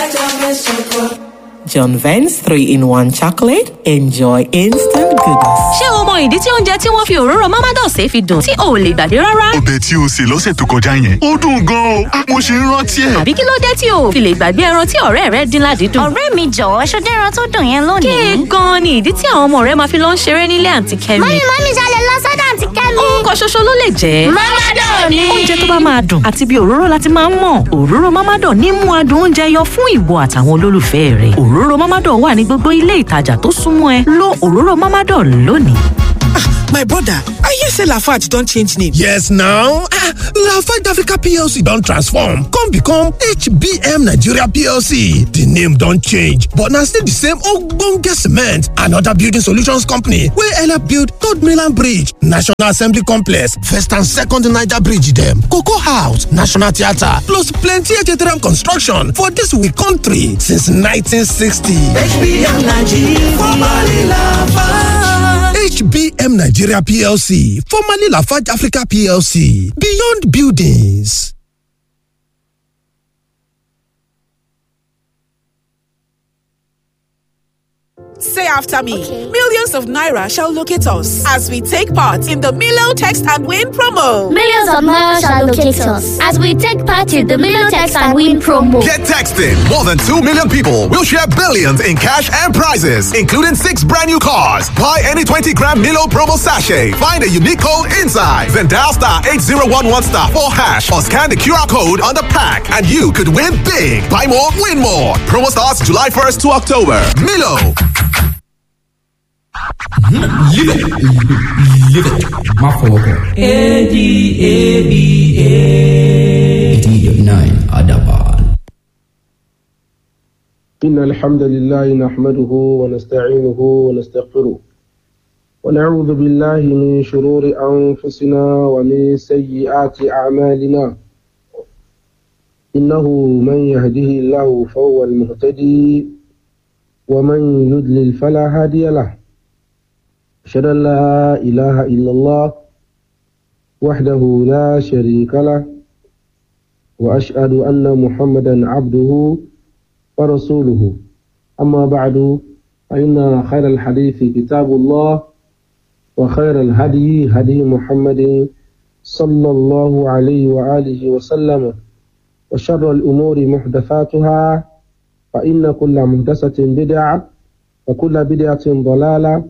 John Vance 3 in 1 chocolate. Enjoy instant goodness. ṣé o mọ ìdí tí oúnjẹ tí wọ́n fi òróró mamados fi dùn tí o ò lè gbàgbé rárá? ọbẹ̀ tí o sè lọ́sẹ̀ tó kọjá yẹn ó dùn gan-an o mo ṣe ń rántí ẹ̀. àbí kí ló dé tí o ò fi lè gbàgbé ẹran tí ọ̀rẹ́ rẹ dín ládìídùn? ọ̀rẹ́ mi jọ̀wọ́ ṣọdẹ́ ẹran tó dùn yẹn lónìí. kéè gan-an ni ìdí tí àwọn ọmọ rẹ máa fi lọ ń ṣeré nílé àǹtí kẹ́mi. mọ́mí mọ́mí ṣalẹ̀ lọ sọ́dọ̀ àǹtí kẹ́mi. nǹkan ṣoṣo ló lè jẹ́. mọ́mádọ̀ ni. oúnjẹ tó bá máa dùn àti bí òróró láti máa ń mọ̀ òróró mamado ní mú adùn oúnjẹ yọ fún ìwọ àtàwọn olólùfẹ́ rẹ òróró mamado wà ní gbogbo ilé ìtajà tó súnmọ́ ẹ lo òróró mamado lónìí. My brother, I hear say Lafarge don change name. Yes now, ah, Lafarge Africa PLC don transform come become HBM Nigeria PLC. The name don change but na still the same ogbonge cement and other building solutions company wey help build Third Mainland Bridge, National Assembly Complex, First and Second Niger Bridge dem, Cocoa House, National Theatre plus plenty HTRM construction for dis we country since 1960. HBM Nigeria, formerly Lafarge. HBM Nigeria PLC, formerly Lafarge Africa PLC, Beyond Buildings. Say after me. Millions of naira shall locate us as we take part in the Milo Text and Win promo. Millions of naira shall locate us as we take part in the Million Text and Win promo. Get texting. More than 2 million people will share billions in cash and prizes, including six brand new cars. Buy any 20 gram Milo promo sachet. Find a unique code inside. Then dial star 8011 star 4 hash or scan the QR code on the pack and you could win big. Buy more, win more. Promo starts July 1st to October. Milo. Live it. Live it. Má fọwọ́ kàn. A-D-A-B-A. eighty nine Adaban. إن الحمد لله نحمده ونستعينه ونستغفره ونعوذ بالله من شرور أنفسنا ومن سيئات أعمالنا إنه من يهده الله فهو المهتدي ومن يضلل فلا هادي له أشهد أن لا إله إلا الله وحده لا شريك له وأشهد أن محمدا عبده ورسوله أما بعد فإن خير الحديث كتاب الله وخير الهدي هدي محمد صلى الله عليه وآله وسلم وشر الأمور محدثاتها فإن كل محدثة بدعة وكل بدعة ضلالة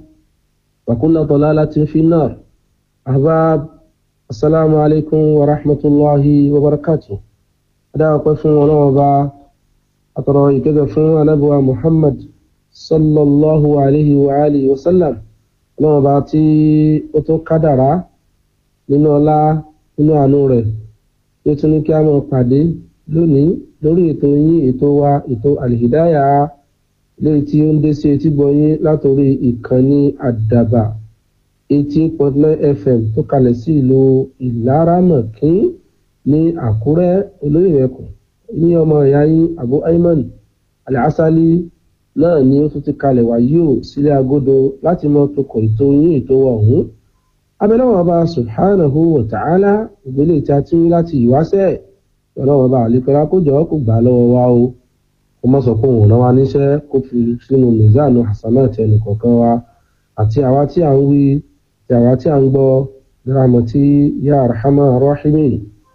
وكل ضلالة في النار أحباب السلام عليكم ورحمة الله وبركاته هذا قف ونوبة أترى كذا فún anábíwá muhammad sallallahu alayhi wa alihi wa sallam ọlọ́run bá tí ó tó kádàrá nínú ọlá nínú àánú rẹ̀ tí ó tún ní kí a máa pàdé lónìí lórí ètò yín ètò wa ètò alìhídáyà léyìí tí ó ń dé sí etí gbọ̀nyín látòrí ìkànnì àdàbà eighty point nine fm tó kalẹ̀ sí ìlú ìlaramọ̀kín ní àkúrẹ́ olóyìnbẹ̀kùn ní ọmọ ìyá yín abu ayman alásálí náà ni ó tún ti kalẹ̀ wá yóò sílé agodo láti mọ tokọ̀ ètò yín ètò ọ̀hún abẹ́lẹ́wọ̀n ọba subhanahu wa ta'ala ìgbélé tí a ti ń láti ìwáṣẹ̀ ọlọ́wọ́n ọba àlekọ́lá kó jọ kó gbà lọ́wọ́ wa o kó má sọ pé òun rán wa níṣẹ́ kó fi sínú mizanu hasanat ẹnìkọ̀ọ̀kan wa àti àwa tí à ń wí àti àwa tí à ń gbọ́ rahmati ya arhama rahimin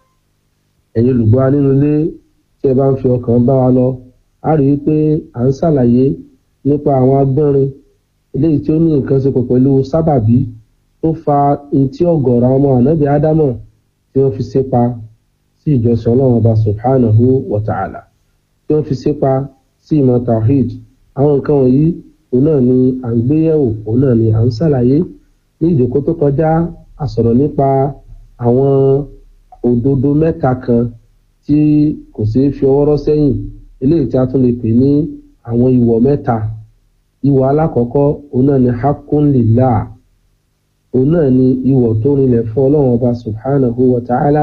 ẹ̀yin olùgbọ́ wa nínú ilé tí ẹ bá ń fi ọkàn bá wa lọ a rí i pé à ń ṣàlàyé nípa àwọn agbọ́nrin eléyìí tí ó ní nǹkan ṣe pọ̀ pẹ̀lú sábàbí tó fa etí ọ̀gọ̀rọ̀ ọmọ ànábì ádámọ̀ tí wọ́n fi sépa sí ìjọsìn ọlọ́run ọba subhanahu wa ta'ala tí wọ́n fi sépa sí ìmọ̀ tawhid àwọn nǹkan wọ̀nyí òun náà ni à ń gbé yẹ̀wò òun náà ni à ń ṣàlàyé ní ìjókòó tó kọjá a sọ̀rọ̀ nípa àwọn òdodo mẹ́ta kan tí kò ṣeé fi ọwọ́ rọ́ sẹ́yìn eléyìí tí a tún lè pè ní àwọn ìwọ̀ mẹ́ta ìwọ̀ alákọ̀ọ́kọ́ òun náà ni hakunlila òun náà ni ìwọ̀ tó rinlẹ̀ fún ọlọ́run ọba subhanahu wa ta'ala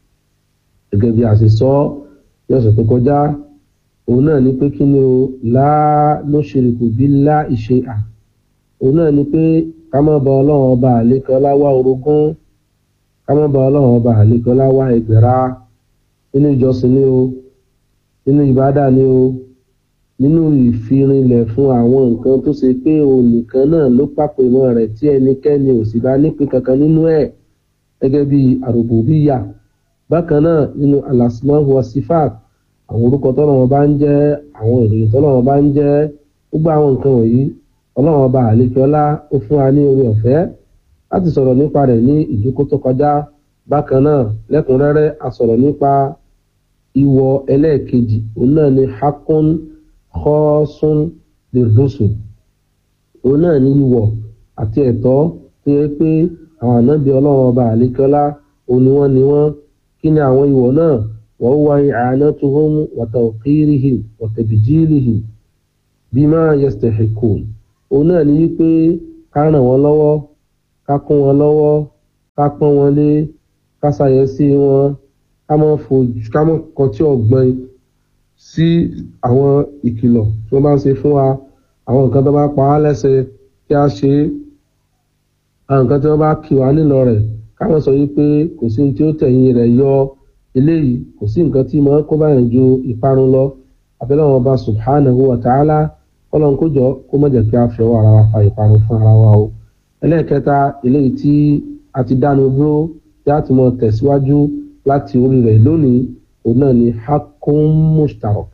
gẹ́gẹ́ bí a ṣe sọ ní ọ̀sẹ̀ tó kọjá òun náà ni pé kí ni o láà ló ṣerékù bí lá ìṣe à òun náà ni pé ká má ba ọlọ́run ọba àlékọ́lá wá orogún ká má ba ọlọ́run ọba àlékọ́lá wá ẹgbẹ̀rá nínú ìjọsìn ni o nínú ìbádà ni o nínú ìfirinlẹ̀ fún àwọn nǹkan tó ṣe pé òun nìkan náà ló pàpè mọ́ rẹ̀ tí ẹnikẹ́ni ò sì bá nípìn kankan nínú ẹ̀ gẹ́gẹ́ bí àrùbùbíyà bákan náà nínú alasmahu wasifat àwọn orúkọ tọ́lọ́wọ́n bá ń jẹ́ àwọn ìròyìn tọ́lọ́wọ́n bá ń jẹ́ gbogbo àwọn nǹkan wọ̀nyí ọlọ́wọ́n bá àlékiọlá ó fún wa ní orí ọ̀fẹ́ láti sọ̀rọ̀ nípa rẹ̀ ní ìdúkó tó kọjá bákan náà lẹ́kùnrẹ́rẹ́ a sọ̀rọ̀ nípa ìwọ ẹlẹ́ẹ̀kejì òun náà ni hakun kọ́sùn lirrusul òun náà ní ìwọ àti ẹ̀tọ́ tó yẹ pé àwọn ànábì ọlọ́wọ́n ọba àlékiọlá òun ni wọ́n ni wọ́n kí ni àwọn ìwọ náà wọ́n wá i'anatuhum wa tawqirihim wa tabjilihim bima yastahiqun òun náà ní wípé ká ràn wọ́n lọ́wọ́ ká kún wọn lọ́wọ́ ká pọ́n wọn lé ká ṣàyẹ̀sí wọn ká mọ́ fojú ká mọ́ kọtí ọ̀gbọ́n sí àwọn ìkìlọ̀ tí wọ́n bá ń ṣe fún wa àwọn nǹkan tó bá pa á lẹ́sẹ̀ kí a ṣe é àwọn nǹkan tí wọ́n bá kì wá nílọ rẹ̀ káwọn sọ wípé kò sí ohun tí ó tẹ̀yìn rẹ̀ yọ eléyìí kò sí nǹkan tí máa kó báyìí ju ìparun lọ abẹ́lẹ́ wọn bá subhanahu wa ta'ala kọ́lọ́n kó jọ kó má jẹ́ kí a fi ọwọ́ ara wa fa ìparun fún ara wa o ẹlẹ́ẹ̀kẹta eléyìí tí a ti dánu dúró tí a ti mọ tẹ̀síwájú láti orí rẹ̀ lónìí òun náà ni hakun mushtarak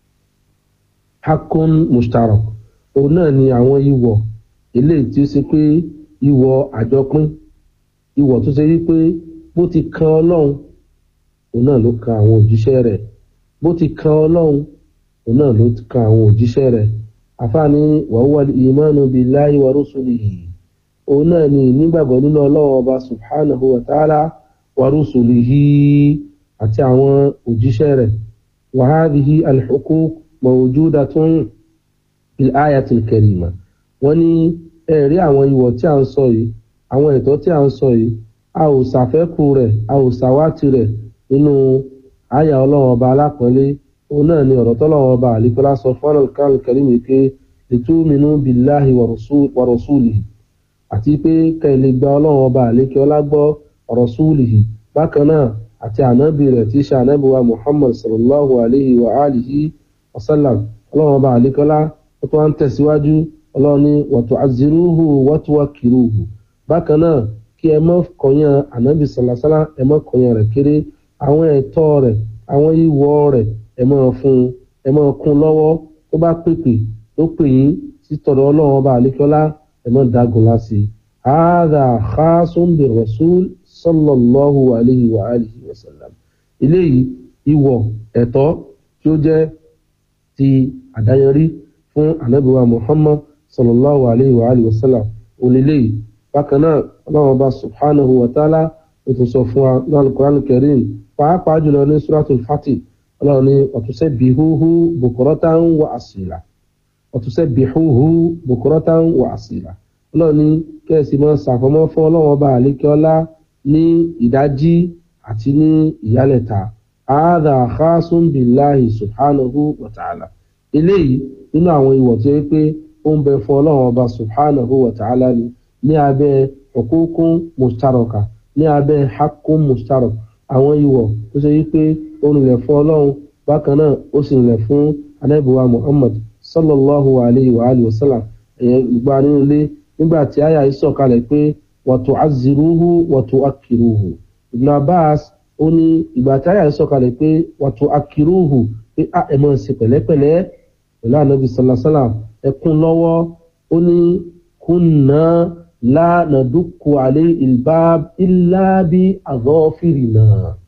hakun mushtarak òun náà ni àwọn ìwọ̀ eléyìí tí ó ṣe pé ìwọ̀ àjọpín ìwọ̀ tó ṣe wípé bó ti kan ọlọ́run òun náà ló kan àwọn òjíṣẹ́ rẹ̀ bó ti kan ọlọ́run òun náà ló kan àwọn òjíṣẹ́ rẹ̀ àfààní wàhùwà ìmánu billahi wa rusulihi òun náà ni nígbàgbọ́ nínú ọlọ́run ọba subhanahu wa ta'ala wa rusulihi àti àwọn òjíṣẹ́ rẹ̀ wa hadhihi al-huquq mawjudatun fil ayatil karima wọ́n ní ẹ̀rí àwọn ìwọ̀ tí a ń sọ yìí àwọn ẹ̀tọ́ tí a ń sọ yìí a ò ṣàfẹ́kù rẹ̀ a ò ṣàwátì rẹ̀ nínú àyà ọlọ́run ọba alápọ̀nlé òun náà ni ọ̀rọ̀ tọ́lọ́run ọba àlíkọ́lá sọ fún al-Qur'an al-Karim pé litu'minu billahi wa rasulihi àti pé kẹ́lẹ́ gba ọlọ́run ọba àlékọ́lá gbọ́ wa rasulihi bákan náà àti ànábì rẹ̀ tí í ṣe ànábì wa Muhammad sallallahu alayhi wa alihi wa sallam ọlọ́run ọba àlékọ́lá ó tún wá ń tẹ̀síwájú ọlọ́run ní wa tu'azziruhu wa tuwaqqiruhu bákan náà kí ẹ mọ́ kọyán ànábì sàlásálá ẹ mọ́ kọyán rẹ̀ kéré àwọn ẹ̀tọ́ rẹ̀ àwọn ìwọ̀ rẹ̀ ẹ mọ́ fún ẹ mọ́ kún lọ́wọ́ tó bá pèpè tó pè yín sí tọ̀dọ̀ ọlọ́run ọba àlékọ́lá ẹ mọ́ dágun láti. hadha khasun bi rasul sallallahu alayhi wa alihi wa sallam. eléyìí ìwọ̀ ẹ̀tọ́ tí ó jẹ́ ti àdáyanrí fún ànábì wa muhammad sallallahu alayhi wa alihi wa sallam oníléyìí bákan náà ọlọ́run ọba subhanahu wa ta'ala ó tún sọ fún wa ní alukoran kareem pàápàá jùlọ ní suratul fatih ọlọ́run ní ọ̀túnṣe bihuhu bukuratan wa asila ọ̀túnṣe bihuhu bukuratan wa asila ọlọ́run ní kẹ́sì máa ṣàfọmọ́ fún ọlọ́run ọba àlékẹ́ọ́lá ní ìdájí àti ní ìyálẹ̀ta àádà khasun billahi subhanahu wa ta'ala eléyìí nínú àwọn ìwọ̀ tó yẹ pé ó ń bẹ fún ọlọ́run ọba subhanahu wa ta'ala ni ní abẹ́ hukukun mustaraka ní abẹ́ hakun mustarak àwọn ìwọ̀ tó ṣe wípé ó rìnlẹ̀ fún ọlọ́run bákan náà ó sì rìnlẹ̀ fún anábìwá muhammad sallallahu alayhi wa alihi wa sallam ẹ̀yẹ gbà nínú ilé nígbà tí àyà yìí sọ̀kalẹ̀ pé wa tu'azziruhu wa tu'akkiruhu ibn abbas ó ní ìgbà tí àyà yìí sọ̀kalẹ̀ pé wa tu'akkiruhu pé a ẹ̀ máa ṣe pẹ̀lẹ́pẹ̀lẹ́ pẹ̀lú anabi sallallahu alayhi wa sallam ẹkún lọ́wọ́ ó ní kunna la nadukku alayhi ilbab illa bi adhafirina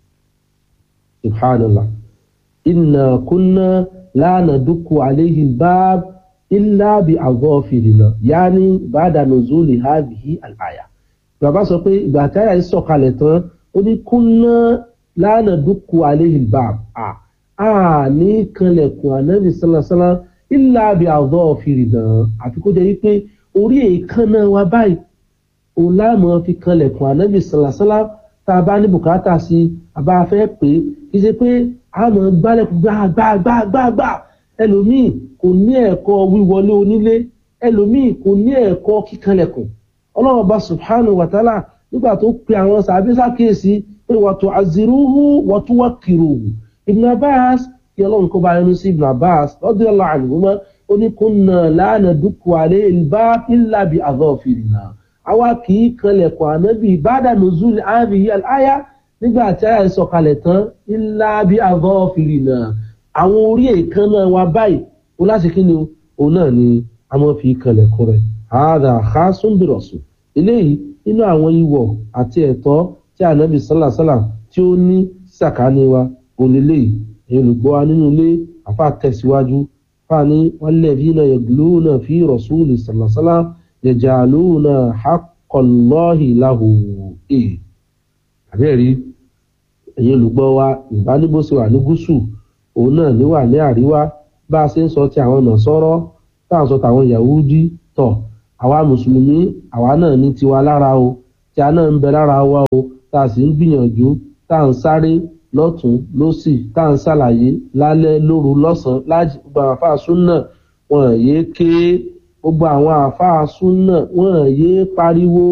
subhanallah inna kunna la nadukku alayhi ilbab illa bi adhafirina yaani ba'da nuzuli hadhihi al-aya bàbá sọ pé ìgbà táyà yìí sọ̀kalẹ̀ tán ó ní kunna la nadukku alayhi ilbab a a ní kanlẹ̀kùn anabi sallallahu alayhi wa sallam illa bi adhafirina àfi kó jẹ́ wípé orí èékánná wa báyìí òun láàmú fi kanlẹ̀kùn ànábì sàlàsálà tá a bá ní bùkátà sí a bá fẹ́ pé kì í ṣe pé a mọ̀ gbálẹ̀kùn gbàgbàgbàgbà ẹlòmíì kò ní ẹ̀kọ́ wíwọlé onílé ẹlòmíì kò ní ẹ̀kọ́ kíkanlẹ̀kùn ọlọ́run bá subhanahu wa ta'ala nígbà tó pe àwọn sàbí sàkíyèsí pé wa tu'azziruhu wa tuwaqqiruhu Ibn Abbas kí ọlọ́run kó bá yẹnu sí ibn abbas lọ́dún ọlọ́ àlùmọ́ ó ní kúnnà lánà dúkù àlẹ́ ìlbá ìlàbí àzọ́fìrìnà àwa kì í kanlẹ̀kùn ànábì bàdà nùzúlì àbí àyà nígbà tí àyà sọ̀kalẹ̀ tán ìlàbí àzọ́fìrìnà àwọn orí èèkánná wa báyìí ó láti kí ni òun náà ni a máa fi kanlẹ̀kùn rẹ̀ àádà àkásùnbìrọ̀sùn eléyìí nínú àwọn ìwọ̀ àti ẹ̀tọ́ tí ànábì sálàsálà tí ó ní sàkání wa onílé èyí olùgbọ́ wa nínú ilé àfa tẹ̀síwájú fani wọn lẹ́bí náà yẹ̀gbìlú náà fi rọ̀súlì sàlàsálà yẹ̀jàlú náà hakọ̀lọ́hì láhù e. àbẹ́rí èyí olùgbọ́ wa ìbánibóṣe wà ní gúúsù òun náà ní wà ní àríwá bá a ṣe ń sọ ti àwọn ọ̀nà sọ́rọ́ tá à ń sọ tàwọn yahudi tọ̀ àwa mùsùlùmí àwa náà ní tiwa lára o tí a náà ń bẹ lára wa o tá a sì ń gbìyànjú tá à ń sáré lọ́tún lọ́sì tá à ń ṣàlàyé lálẹ́ lóru lọ́sàn-án láti gbogbo àwọn àfáà súnà wọn yéé ké gbogbo àwọn àfáà súnà wọn yéé pariwo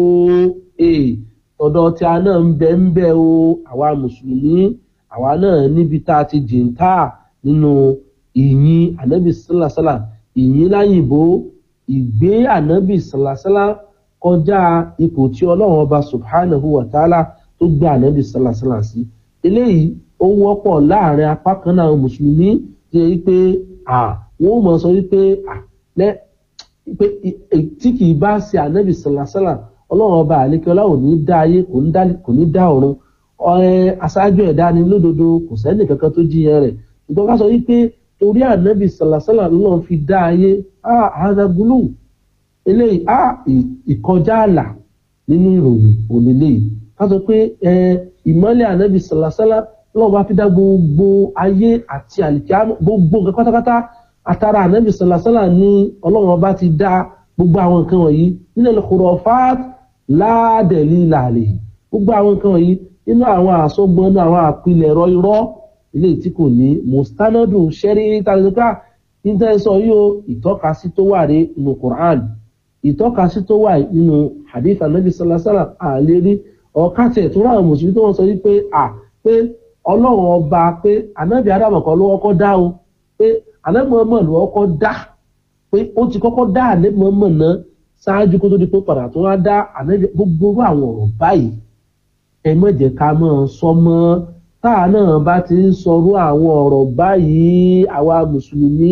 ọ̀dọ̀ tí a náà ń bẹ ń bẹ o àwa mùsùlùmí àwa náà níbi tá a ti jìntà nínú ìyìn ànábì sálàsálà ìyìn láyìnbó ìgbé ànábì sálàsálà kọjá ipò tí ọlọ́run ọba subhanahu wa ta'ala tó gbé ànábì sálàsálà sí eléyìí ó wọ́pọ̀ láàrin apá kan náà mùsùlùmí tí ó yẹ pé wọ́n mọ̀ sọ wípé pé tí kì í bá ṣe ànábì sálàsálà ọlọ́run ọba àlékẹ́lá ò ní dá ayé kò ní dá ọ̀run aṣáájú ẹ̀dá ni lódodo kò sẹ́ni kankan tó jiyàn rẹ̀ ṣùgbọ́n ká sọ wípé torí ànábì sàlàsàlà lọ́n fi dá ayé àádagúlù eléyìí á ìkọjá àlà nínú ìròyìn ònílé ká sọ pé ìmọ̀lẹ̀ ànábì sàlàsàlà lọ́n bá fi dá gbogbo ayé àti àlìkí gbogbo nǹkan pátápátá àtàrà ànábì sàlàsàlà ní ọlọ́run ọba ti dá gbogbo àwọn nǹkan wọ̀nyí nínú ẹlẹ́kọ̀ọ́ fat láàdẹ̀lì làlẹ́ gbogbo àwọn nǹkan wọ̀nyí nínú àwọn àsọgbọn náà àwọn àpilẹ̀rọ irọ́ ilé tí kò ní mustanadu sẹ́rí tàbíkà níta-ẹsọ yóò ìtọ́kasí tó wà rí nínú quran ìtọ́kasí tó wà nínú hadith anabi salasala àlérí ọ̀kàtẹ̀ tó ráwọn mùsùlùmí tó wọ́n sọ wípé à pé ọlọ́run ọba pé anabi adamu kan ló kọ́kọ́ dá o pé anabi muhammad ló kọ́kọ́ dá pé ó ti kọ́kọ́ dá anabi muhammad náà ṣáájú kó tó di pé padà tó wá dá anabi gbogbo àwọn ọ̀rọ̀ báyìí ẹ mọ̀ jẹ́ ká mọ̀ sọ mọ́ táà náà bá ti ń sọrú àwọn ọ̀rọ̀ báyìí àwa mùsùlùmí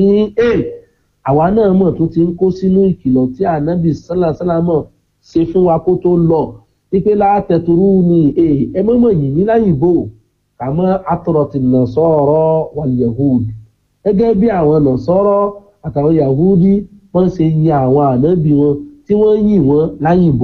àwa náà mọ̀ tó ti ń kó sínú ìkìlọ̀ tí ànábì sálàsálàmọ̀ ṣe fún wa kó tó lọ wípé látẹ̀tùrú ni ẹ mọ̀mọ̀ yìnyín láyìnbó kàmọ́ atọ̀rọ̀tì nà sọ̀rọ̀ wal yahud gẹ́gẹ́ bí àwọn nà sọ̀rọ̀ àtàwọn yahudi wọ́n ṣe yin àwọn ànábì wọn tí wọ́n yìn wọ́n láyìnbó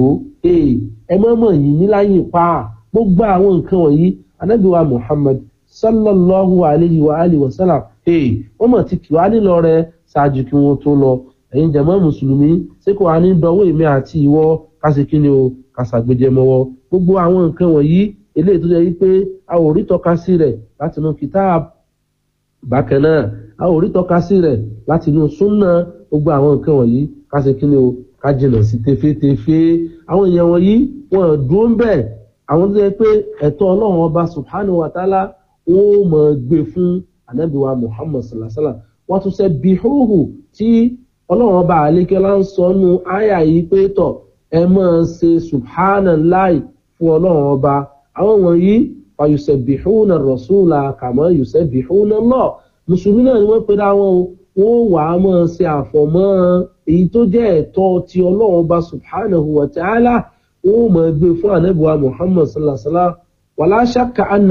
ẹ mọ̀mọ̀ yìnyín láyìn pa gbogbo àwọn nǹkan wọ̀nyí anabiwa muhammad sallallahu alayhi wa alihi wa sallam hey wọ́n mọ̀ ti kì wá nílọ rẹ ṣáájú kí wọ́n tó lọ ẹ̀yin jẹ̀mọ́ mùsùlùmí ṣé kò wá ní dọwọ́ èmi àti ìwọ kásì kí ni o kásàgbéjẹmọ́wọ́ gbogbo àwọn nǹkan wọ̀nyí eléyìí tó jẹ́ wípé a ò rí tọ́ka sí rẹ̀ láti inú kitab bákan náà a ò rí tọ́ka sí rẹ̀ láti inú súnà gbogbo àwọn nǹkan wọ̀nyí kásì kí ni o ká jìnà sí tefetefe àwọn èèyàn wọ̀nyí wọn dúró ń bẹ́ẹ̀ àwọn tó yẹ pé ẹ̀tọ́ ọlọ́run ọba subhanahu wa ta'ala wọ́n ó mọ̀ gbé fún anabiwa muhammad sallasala wọ́n tún ṣe bihuhu tí ọlọ́run ọba àlékẹ́lá ń sọ nù àyà yìí pé tọ̀ ẹ máa ṣe subhanallah fún ọlọ́run ọba àwọn wọ̀nyí fàyùsẹ̀ bihuna rasula kàmọ́ yùsẹ̀ bihuna lọ mùsùlùmí náà ni wọ́n pe dá wọn wọ́n wà á máa ṣe àfọ̀mọ́ èyí tó jẹ́ ẹ̀tọ́ ti ọlọ́run ọba subhanahu wa ta'ala wọ́n mọ̀ gbé fún ànábìwá muhammad sallallahu alaihi wa sallam wàlá ṣàkà